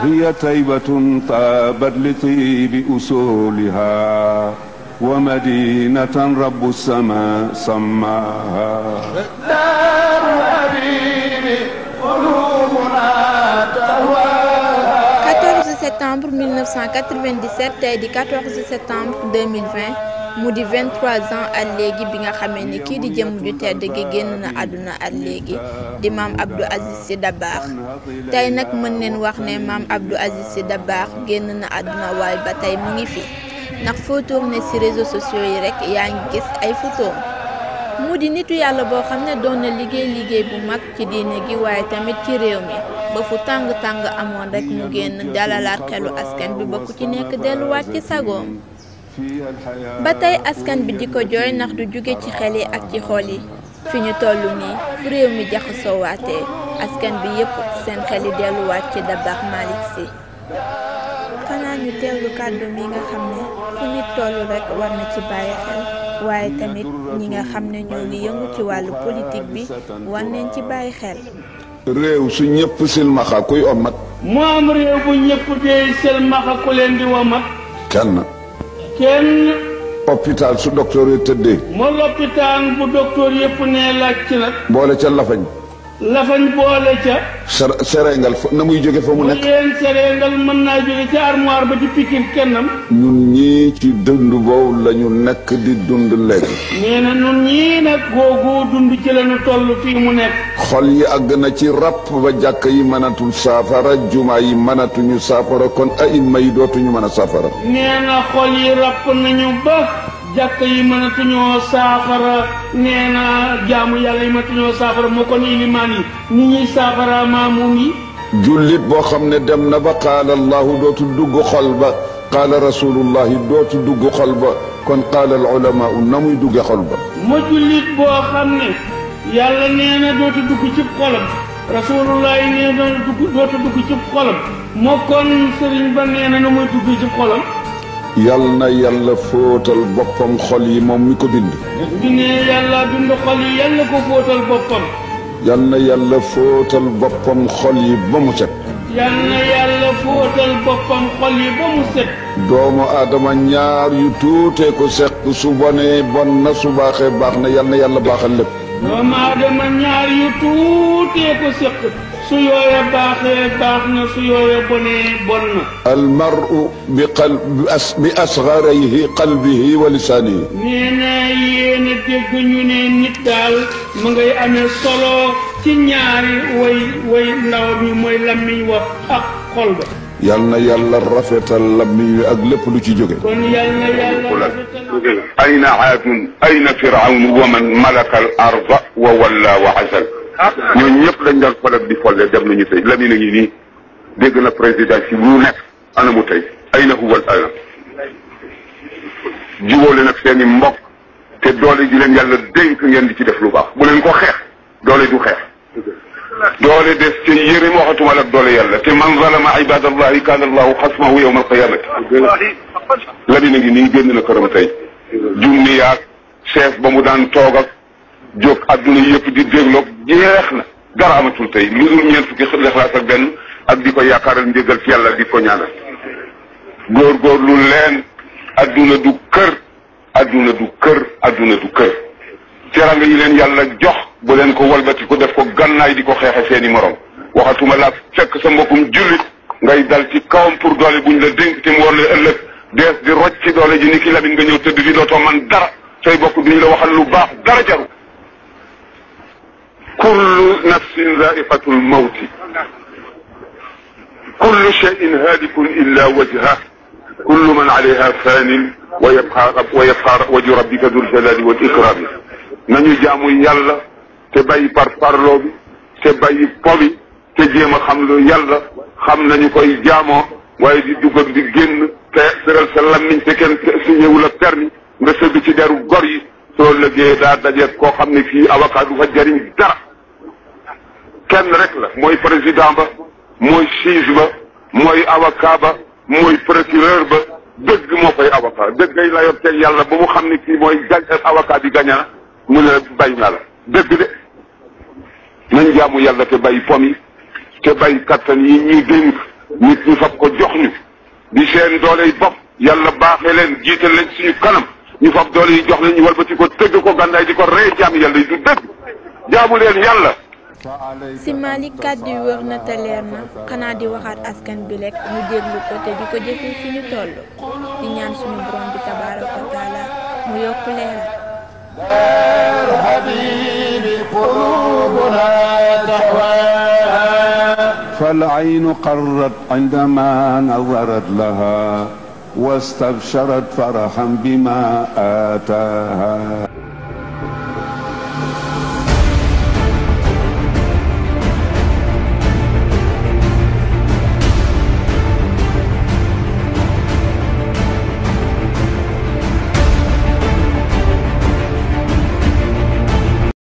هي طيبة طابت لطيب أصولها ومدينة رب السماء سماها دار حبيبي قلوبنا تهواها 14 septembre 1997 tey di 14 septembre 2020 mu di 23 ans at léegi bi nga xamee ni kii di jëm ju tedd gi génn na àdduna at léegi di maam Abdou Aziz Sy Dabakh tey nag mën neen wax ne maam Abdou Aziz Sy Dabakh génn na àdduna waaye ba tey mu ngi fi ndax foo tourné ci réseaux sociaux yi rek yaa ngi gis ay photos mu di nitu yàlla boo xam ne doon na liggéey liggéey bu mag ci diine gi waaye tamit ci réew mi ba fu tàng-tàng amoon rek mu génn dalalaat xelu askan bi ba ku ci nekk delluwaat ci sagoom ba tey askan bi di ko jooy ndax du jóge ci xel yi ak ci xol yi fi ñu toll nii fu réew mi jaxasoo waatee askan bi yépp seen xel yi delluwaat ci Dabakh Malick Sy xanaa ñu teewlu kàddu mi nga xam ne fu nit toll rek war na ci bàyyi xel waaye tamit ñi nga xam ne ñoo ngi yëngu ci wàllu politique bi war nañ ci bàyyi xel réew su ñëpp silmaxa kuy omat mu am réew bu ñëpp dee selmaxa ku leen di womat kenn kenn hôpital su docteur yi tëddee ma loppitaan bu docteur yëpp nee laaj ci nag boole ca lafañ lafañ boole ca ser serengal fa na muy jóge fa mu bu nekk leen serengal mën naa jóge ca armoire ba di pikin kennam ñun ñii ci dund boobu la ñu nekk di dund léegi nee na nun ñii nag googu dund ci lañu toll fii mu nekk xol yi àgg na ci ràpp ba jàkk yi mënatul saafara jumaa yi mënatuñu saafara kon aïma yi dootuñu mën a saafara nee na xol yi ràpp nañu ba jàkk yi mënatuñoo saafara nee na jaamu yàlla yi mënatuñoo saafara moo kon ilimaan yi ñi ñuy saafara maamum yi jullit boo xam ne dem na ba qaala allahu dootu dugg xol ba qaala rasulullahi dootu dugg xol ba kon qaala al ulama na muy dugge xol ba ma jullit boo xam ne yàlla nee na dootu dugg ci xolam rasulullah yi nee na dugg dootu dugg ci xolam moo kon sëriñ ba nee na nu muy dugg ci xolam yal na yàlla fóotal boppam xol yi moom mi ko bind ñu ne yàlla bind xol yi yàlla ko fóotal boppam yal na yàlla fóotal boppam xol yi ba mu set yal na yàlla fóotal boppam xol yi ba mu set doomu aadama ñaar yu tuutee ko seq su bonee bon na su baaxee baax na yal na yàlla baaxal lépp doomu aadama ñaar yu tuutee ko séq su yooya baaxee baax na su yooya bonee bon na almaru bi qal bi as bi asgarayhi qalbihi wa lisaanihi nee na yéen a dégg ñu ne nit daal mu ngay amee solo ci ñaari way way ndaw mi mooy lammiñ wax ak xol ba yal na yàlla rafetal lammiñ wi ak lépp lu ci jóge kon yal na yàlla rafetal أين عاد أين فرعون ومن ملك الأرض وولى وعزل ñooñu ñëpp dañ doon follet di folle dem nañu tey Lamine a ngi nii dégg na président si lu nekk ana mu tey ay na huwal ana jiwóole nag seen i mbokk te doole ji leen yàlla dénk ngeen di ci def lu baax bu leen ko xeex doole du xeex doole des te yërim waxatuma la ak doole yàlla te man zalama ibadallahi kaana allahu xasmahu yawma alqiyamati Lamine a ngi nii génn na këram tey junni yaag chef ba mu daan toog ak jóg adduna yëpp di dégloog jeex na dara amatul tey lu dul ñeent fukki lixlaas ak benn ak di ko yaakaaral njëgal ci yàlla di ko ñaanal góorgóorlu leen adduna du kër adduna du kër adduna du kër teranga yi leen yàlla jox bu leen ko walbati ko def ko gannaay di ko xeexe seeni morom waxatuma la fekk sa mbokkum jullit ngay dal ci kawam pour doole buñ la dénk te mu war la ëllëg dees di rocc ci doole ji ni ki labin nga ñëw tëdd fi dootoo man dara say bokk duñ la waxal lu baax dara jaru kullu nafsin zaiqatu lmawti kullu cheyin haadikun illa wajha kullu man alayha fanin wa yabqa wa yabqa waju rabbika dul jalali wal ikrami nañu jaamu yàlla te bàyyi par parloo bi te bàyyi po bi te jéem a xam lu yàlla xam nañu koy jaamoo waaye di dugg ak di génn te tëral sa lammiñ te kenn signéwul ak permis nga sëgg ci deru gor yi soo lëggee daa dajeeg koo xam ne fii avocat du fa jariñ dara kenn rek la mooy président ba mooy juge ba mooy avocat ba mooy procureur ba dëgg moo fay avocat dëggay la yor teg yàlla ba mu xam ne kii mooy gañ avocat bi gaña mu ne bàyyi naa la dëgg de nañ jaamu yàlla te bàyyi pom yi te bàyyi kattan yi ñuy dénk nit ñi fab ko jox ñu di seen doole yi bopp yàlla baaxee leen jiital leen suñu kanam ñu fab doole yi jox leen ñu walbati ko tëgg ko gànnaay di ko rey jaam yàlla yi du dëgg jaamu leen yàlla si Malick kàddu yi wër na te leer na xanaa di waxaat askan bi lekk ñu déglu ko te di ko jëfee fi ñu toll di ñaan suñu borom bi tabaaraka wa taala mu yokk leeral الحبيب قلوبنا تهواها فالعين قرت عندما نظرت لها واستبشرت فرحا بما آتاها